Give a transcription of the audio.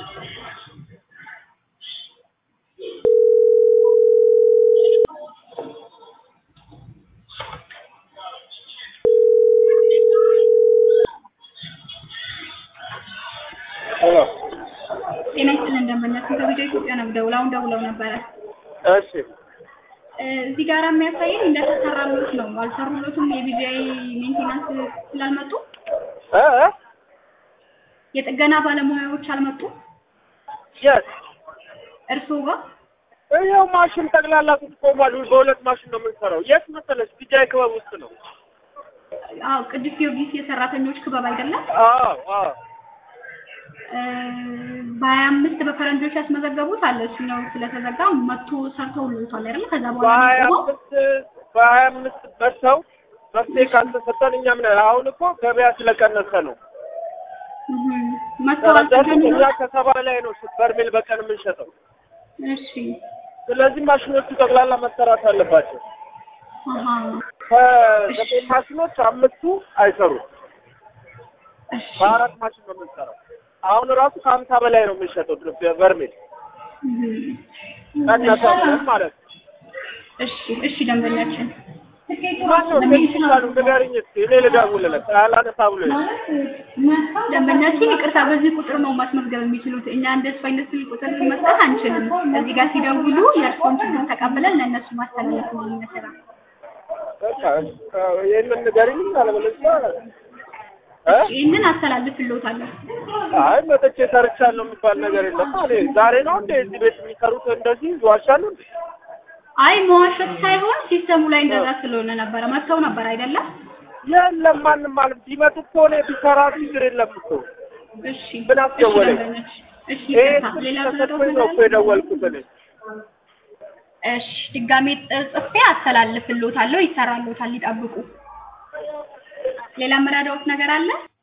ሄሎ ጤና ይስጥልን እንደምናችሁ ከቪዲዮ ኢትዮጵያ ነው ደውለው አሁን ደውለው ነበረ። እሺ እ እዚህ ጋር የሚያሳየን እንደተሰራሎት ነው። አልሰሩሎትም የቪዲአይ ሜንቴናንስ ስላልመጡ እ እ የጥገና ባለሙያዎች አልመጡም የት እርስዎ ጋር ይኸው ማሽን ጠቅላላ ቆሟል። በሁለት ማሽን ነው የምንሰራው። የት መሰለሽ? ቢጃይ ክበብ ውስጥ ነው። አዎ ቅዱስ ጊዮርጊስ የሰራተኞች ክበብ አይደለም አዎ አዎ እ በሀያ አምስት በፈረንጆች ያስመዘገቡት አለ እሱኛው ስለተዘጋ መጥቶ ሰርተውልዎታል አይደል ከዛ በኋላ በሀያ ነው አምስት በሀያ አምስት በሰው መፍትሄ ካልተሰጠን እኛ ምን አሁን እኮ ገበያ ስለቀነሰ ነው። መጥተው ተረዳሽ? እኛ አልጠገኑም ከሰባ ላይ ነው በርሜል በቀን የምንሸጠው። እሺ ስለዚህ ማሽኖቹ ጠቅላላ መሰራት አለባቸው። አሀ ከዘጠኝ ማሽኖች አምስቱ አይሰሩም። እሺ በአራት ማሽን ነው የምንሰራው። አሁን ራሱ ከሀምሳ በላይ ነው የምንሸጠው በርሜል ቀነሰ ብለን ማለት ነው። እሺ እሺ ደንበኛችን ማነው ቴክኒሻሉ ንገሪኝ እስኪ እኔ ልደውልለት አላነሳ ብሎ ደንበኛችን ይቅርታ በዚህ ቁጥር ነው ማስመዝገብ የሚችሉት እኛ እንደሱ አይነት ስልክ ቁጥር መስጠት አንችልም እዚህ ጋር ሲደውሉ የእርስዎን ችግር ተቀብለን ለእነሱ ማስተላለፍ ነው የሚመስለው በቃ ይህንን ንገሪኝ አለበለዚያ እ ይህንን አስተላልፍልዎታለሁ አይ መጥቼ ሰርቻለሁ የሚባል ነገር የለም። እኔ ዛሬ ነው እንደ እዚህ ቤት የሚሰሩት እንደዚህ ይዋሻሉ እንዴ? አይ መዋሸት ሳይሆን ሲስተሙ ላይ እንደዛ ስለሆነ ነበረ መጥተው ነበር አይደለም የለም ማንም ማለት ቢመጡ እኮ እኔ ቢሰራ ችግር የለም እኮ እሺ ምን አስደወለኝ? እሺ ደንበኛችን እሺ ይሄ ይቅርታ ሌላ ተሰጥቶኝ ነው እኮ ነገር የደወልኩት እኔ። እሺ ድጋሜ ጽፌ አስተላልፍልዎታለሁ ይሰራልዎታል ይጠብቁ ሌላ መረዳዎት ነገር አለ